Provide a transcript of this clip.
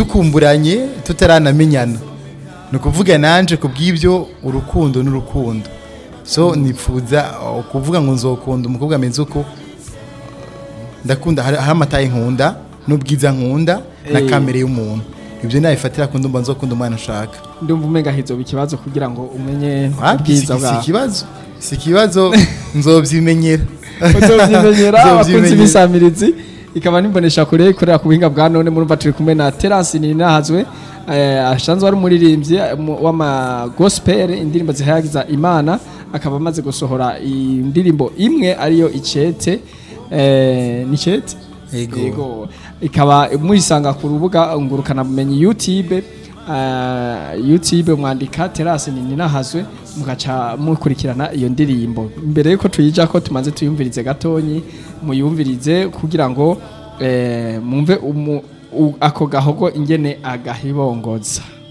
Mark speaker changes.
Speaker 1: dukumburanye tutaranamenyana ni ukuvuga nanje ku bw'ibyo urukundo n'urukundo so nifuza uh, kuvuga ngo nzokunda umukobwa ameze uko ndakunda hari hari amataye nkunda n'ubwiza nkunda na
Speaker 2: Eh.
Speaker 1: kamere y'umuntu ibyo nabifatira ku ndumva nzokunda umwana nshaka
Speaker 2: ndumva umenga hizoba ikibazo kugira ngo umenye
Speaker 1: Wapi, si
Speaker 2: ubwiza
Speaker 1: si
Speaker 2: bwawe
Speaker 1: ikibazo si ikibazo nzobyimenyera
Speaker 2: uzovyimenyera abakunzi
Speaker 1: Nzovyimenyera.
Speaker 2: b'isamirizi ikaba nimbonesha kure ikorera ku buhinga bwa none murumva turi kumwe na Terence Ninahazwe eh, asanzwe ari umuririmbyi eh, mu- w'ama gospel indirimbo zihayagiza Imana akaba amaze gusohora indirimbo imwe ariyo icete eh, ni icete
Speaker 1: Yego.
Speaker 2: yego ikaba muyisanga ku rubuga ngurukana bumenyi YouTube uh, YouTube mwandika Terence Ninahazwe mugaca mukurikirana iyo ndirimbo mbere yuko tuyija ko tumaze tuyumvirize gatonyi muyumvirize kugira ngo eh, mumve umu- u- ako gahogo ingene agahibongoza